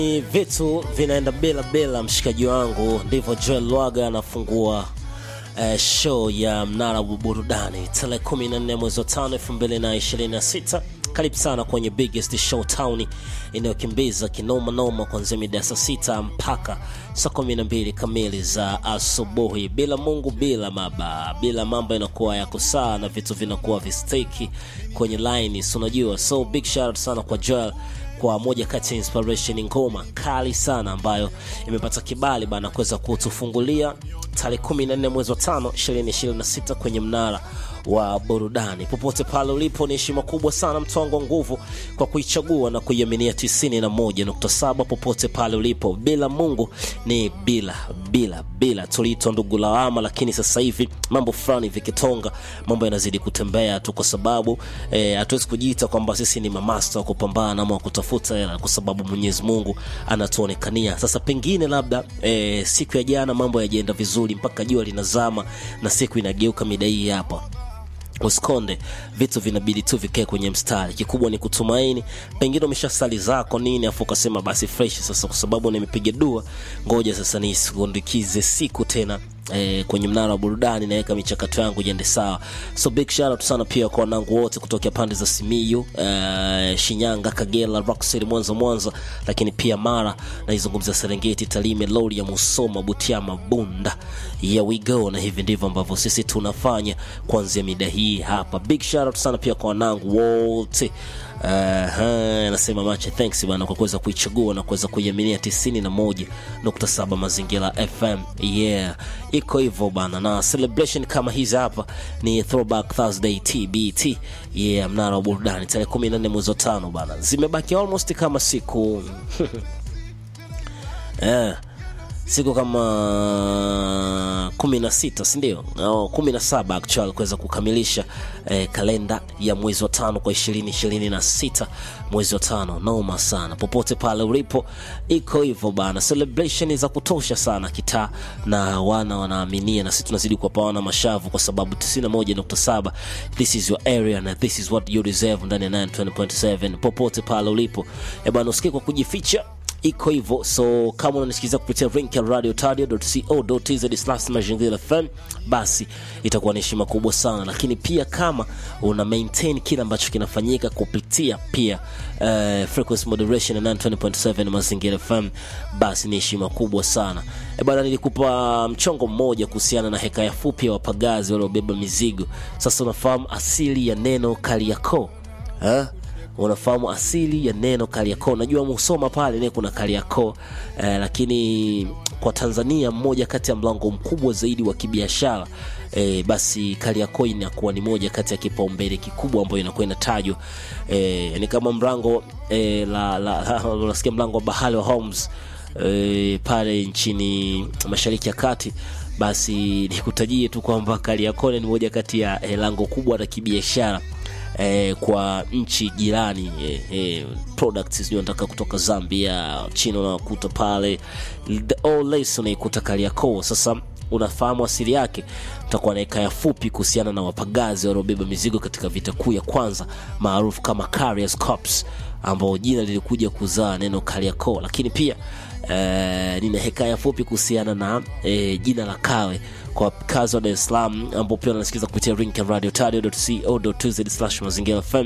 Ni vitu vinaenda bila bila, mshikaji wangu. Ndivyo Joel Lwaga anafungua eh, show ya mnara wa burudani tarehe 14 mwezi wa 5 2026. Karibu sana kwenye biggest show town inayokimbiza kinoma noma kuanzia mida ya saa sita mpaka saa kumi na mbili kamili za asubuhi. Bila Mungu, bila maba, bila mambo inakuwa yako sawa na vitu vinakuwa visteki kwenye line, si unajua. So big shout out sana kwa Joel kwa moja kati ya inspiration ngoma kali sana ambayo imepata kibali bana kuweza kutufungulia tarehe 14 mwezi wa 5 2026 kwenye mnara wa burudani. Popote pale ulipo, ni heshima kubwa sana mtwango wa nguvu kwa kuichagua na kuiaminia 91.7 popote pale ulipo. Bila Mungu ni bila bila bila. Tuliitwa ndugu lawama, lakini sasa hivi mambo fulani vikitonga, mambo yanazidi kutembea tu, kwa sababu hatuwezi eh, kujiita kwamba sisi ni mamasta wa kupambana ama wa kutafuta hela, kwa sababu Mwenyezi Mungu anatuonekania. Sasa pengine labda eh, siku ya jana mambo yajaenda vizuri mpaka jua linazama na siku inageuka mida hii hapa usikonde vitu vinabidi tu vikae kwenye mstari. Kikubwa ni kutumaini. Pengine umesha sali zako nini, afu ukasema basi fresh sasa, kwa sababu nimepiga dua, ngoja sasa nisikundikize siku tena eh, kwenye mnara wa burudani, naweka michakato yangu iende sawa. So big shout out sana pia kwa wanangu wote kutokea pande za Simiyu, eh, Shinyanga, Kagera, Rock City, Mwanza, Mwanza, lakini pia Mara, naizungumzia Serengeti, Tarime, Rorya, Musoma, Butiama, Bunda. Here we go, na hivi ndivyo ambavyo sisi tunafanya kuanzia mida hii hapa. Big shout out sana pia kwa wanangu wote anasema uh, mache thanks bana kwa kuweza kuichagua na kuweza kuiaminia 91.7 Mazingira FM. Yeah, iko hivyo bana, na celebration kama hizi hapa ni Throwback Thursday TBT. Yeah, mnara wa burudani tarehe 14 mwezi wa tano bana, zimebaki almost kama siku yeah siku kama kumi na sita sindio? au kumi na saba actual kuweza kukamilisha eh, kalenda ya mwezi wa tano kwa ishirini ishirini na sita mwezi wa tano. Noma sana, popote pale ulipo, iko hivyo bana, celebration za kutosha sana kitaa, na wana wanaaminia, na sisi tunazidi kuwapawana mashavu kwa sababu 91.7 this is your area na this is what you deserve ndani ya 920.7 popote pale ulipo, eh bana, usikie kwa kujificha iko hivyo. So kama unanisikiliza kupitia link ya radiotadio.co.tz mazingira FM, basi itakuwa ni heshima kubwa sana, lakini pia kama una maintain kile ambacho kinafanyika kupitia pia uh, frequency moderation na 920.7 mazingira FM, basi ni heshima kubwa sana e bana. Nilikupa mchongo mmoja kuhusiana na hekaya fupi ya wapagazi waliobeba mizigo. Sasa unafahamu asili ya neno Kariakoo eh? unafahamu asili ya neno Kariakoo. Najua Musoma pale ne kuna Kariakoo eh, lakini kwa Tanzania mmoja kati ya mlango mkubwa zaidi wa kibiashara eh, basi Kariakoo inakuwa ni moja kati ya kipaumbele kikubwa ambayo inakuwa inatajwa eh, ni kama mlango eh, la, la, unasikia mlango wa bahari wa Holmes eh, pale nchini Mashariki ya Kati basi nikutajie tu kwamba Kariakoo ni moja kati ya eh, lango kubwa la kibiashara Eh, kwa nchi jirani eh, eh, products sijui nataka kutoka Zambia, China unakuta pale lace unaikuta Kariakoo. Sasa unafahamu asili yake, tutakuwa na hekaya fupi kuhusiana na wapagazi waliobeba mizigo katika vita kuu ya kwanza maarufu kama Carriers Corps, ambao jina lilikuja kuzaa neno Kariakoo, lakini pia eh, nina hekaya fupi kuhusiana na eh, jina la Kawe kwa kazi wa Dar es Salaam ambao pia wanasikiliza kupitia link ya radiotadio.co.tz mazingira FM.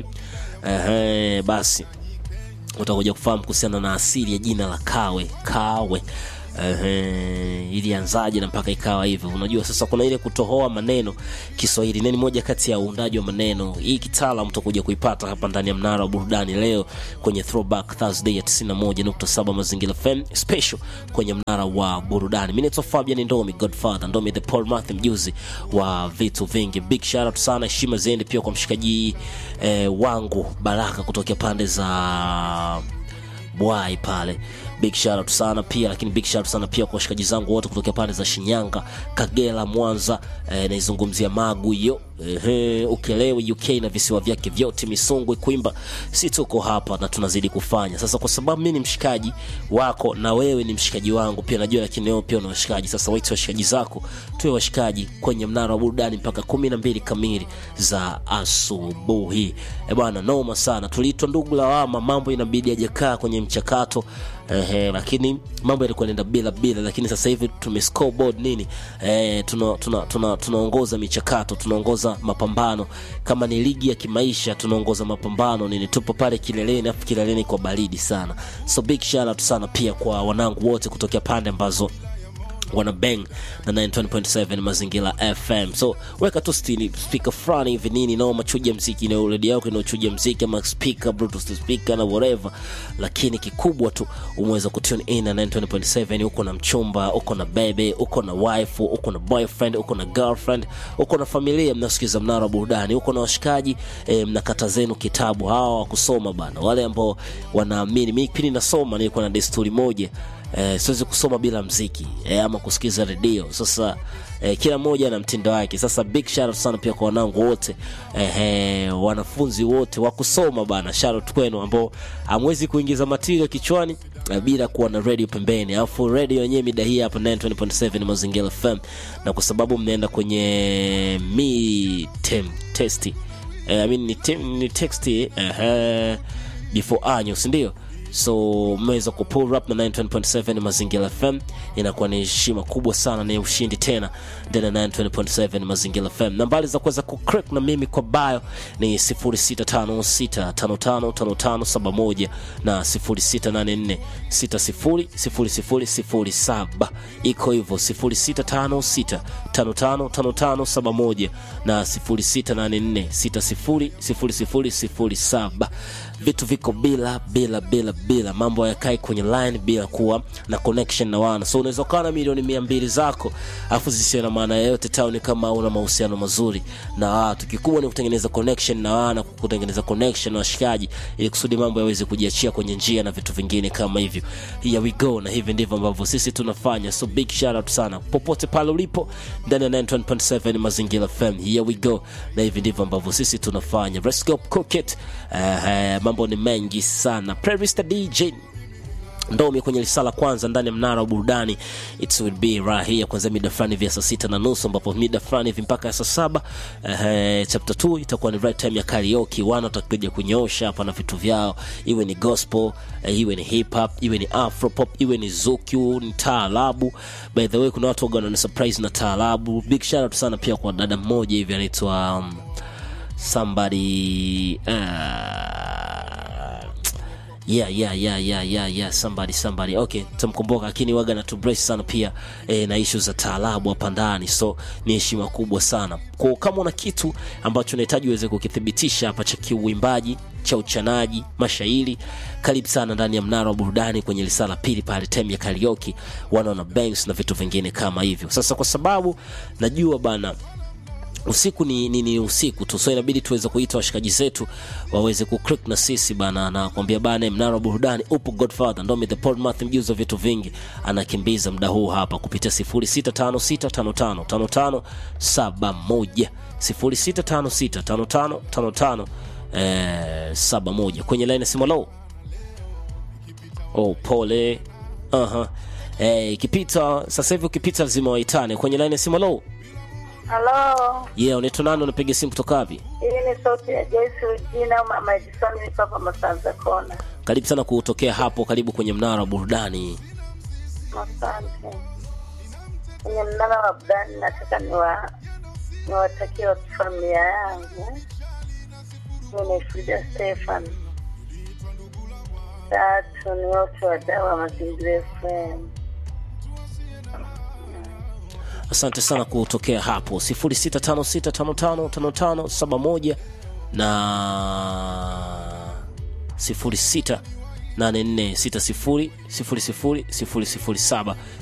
Eh, basi utakuja kufahamu kuhusiana na asili ya jina la Kawe Kawe. Uh, ilianzaje na mpaka ikawa hivyo. Unajua, sasa kuna ile kutohoa maneno Kiswahili, nini moja kati ya uundaji wa maneno hii kitaalam utakuja kuipata hapa ndani ya mnara wa burudani leo kwenye Throwback Thursday ya 91.7 Mazingira FM special kwenye mnara wa burudani. Mimi naitwa Fabian Ndomi Godfather Ndomi the Paul Matthew, mjuzi wa vitu vingi. Big shout out sana, heshima ziende pia kwa mshikaji eh, wangu Baraka kutokea pande za Bwai pale big shout out sana pia lakini big shout out sana pia kwa washikaji zangu wote kutokea pande za Shinyanga, Kagera, Mwanza eh, naizungumzia Magu hiyo eh, Ukelewe UK na visiwa vyake vyote, Misungwi, Kwimba, si tuko hapa na tunazidi kufanya sasa, kwa sababu mimi ni mshikaji wako na wewe ni mshikaji wangu pia najua, lakini wewe pia una washikaji. Sasa waite washikaji zako, tuwe washikaji kwenye mnara wa burudani mpaka kumi na mbili kamili za asubuhi. E bwana, noma sana. Tuliitwa ndugu lawama, mambo inabidi ajakaa kwenye mchakato Ehe, lakini mambo yalikuwa yanaenda bila bila, lakini sasa hivi tume scoreboard nini eh, tuna tuna tuna tunaongoza michakato, tunaongoza mapambano. Kama ni ligi ya kimaisha, tunaongoza mapambano nini, tupo pale kileleni, afu kileleni kwa baridi sana. So big shout out sana pia kwa wanangu wote kutokea pande ambazo wana bang na 920.7 mazingira fm so weka tu stili speaker fulani hivi nini nao machuja mziki na redio yako inaochuja mziki ama speaker bluetooth speaker na whatever lakini kikubwa tu umeweza kutune in na 920.7 uko na mchumba uko na bebe uko na wife uko na boyfriend uko na girlfriend uko na familia mnasikiza mnara wa burudani uko na washikaji eh, mnakata zenu kitabu hawa wa kusoma bana wale ambao wanaamini mi pindi nasoma nilikuwa na desturi moja eh, siwezi kusoma bila mziki eh, ama kusikiza redio sasa eh, kila mmoja na mtindo wake sasa big shout out sana pia kwa wanangu wote eh, eh, wanafunzi wote wa kusoma bana shout out kwenu ambao hamwezi kuingiza material kichwani eh, bila kuwa na radio pembeni alafu radio yenyewe mida hii hapa 920.7 mazingira fm na kwa sababu mnaenda kwenye mi tem testi eh, I mean, ni, tem, ni texti eh, eh, before anyo sindio so mmeweza kupull up na 920.7 mazingira fm inakuwa ni heshima kubwa sana ni ushindi tena ndani ya 920.7 mazingira fm nambari za kuweza kucrack na mimi kwa bio ni 0656555571 na 0684600007 iko hivyo 0656555571 na 0684600007 vitu viko bila bila bila bila mambo hayakai kwenye line bila kuwa na connection na wana so unaweza ukawa na milioni mia mbili zako afu zisiwe na maana yoyote tauni kama una mahusiano mazuri na watu kikubwa ni kutengeneza connection na wana kutengeneza connection na washikaji ili kusudi mambo yaweze kujiachia kwenye njia na vitu vingine kama hivyo here we go na hivi ndivyo ambavyo sisi tunafanya so big shout out sana popote pale ulipo ndani ya 91.7 mazingira fm here we go na hivi ndivyo ambavyo sisi tunafanya let's go cook it uh, mambo ni mengi sana playlist dj ndomi kwenye lisala kwanza ndani ya mnara wa burudani it will be right here kwanzia mida fulani vya saa sita na nusu ambapo mida fulani hivi mpaka ya saa saba eh, chapter 2 itakuwa ni right time ya karaoke wana watakuja kunyoosha hapa na vitu vyao iwe ni gospel eh, iwe ni hip hop iwe ni afro pop iwe ni zuku ni taarabu by the way kuna watu waga wana surprise na taarabu big shout out sana pia kwa dada mmoja hivi anaitwa um, somebody uh, yeah yeah yeah yeah yeah yeah somebody somebody okay tamkumbuka lakini waga na tubrace sana pia e, na ishu za taarabu hapa ndani so ni heshima kubwa sana kwa kama una kitu ambacho unahitaji uweze kukithibitisha hapa cha kiuimbaji cha uchanaji mashairi karibu sana ndani ya mnara wa burudani kwenye lisala pili pale tem ya karaoke wanaona banks na vitu vingine kama hivyo sasa kwa sababu najua bana usiku ni, ni, ni usiku tu so inabidi tuweze kuita washikaji zetu waweze kuclick na sisi bana na kuambia bana mnara wa burudani upo godfather ndomi the podmath mjuzi wa vitu vingi anakimbiza muda huu hapa kupitia 0656555571 06565555 eh, 71 kwenye line simu low oh pole uh-huh. eh, ikipita sasa hivi ukipita lazima waitane kwenye line simu low Halo, yeah unaitwa nani unapiga simu kutoka wapi hii ni sauti ya Joyce Regina au Mama Edison, niko hapa Masanza Kona. karibu sana kutokea hapo karibu kwenye mnara wa burudani Asante. Kwenye mnara wa burudani, nataka niwa niwatakie watu familia yangu. Mimi ni Frida Stefan. Tatu ni wote wadau wa Mazingira FM. asante sana kutokea hapo 0656555571 na 0684600007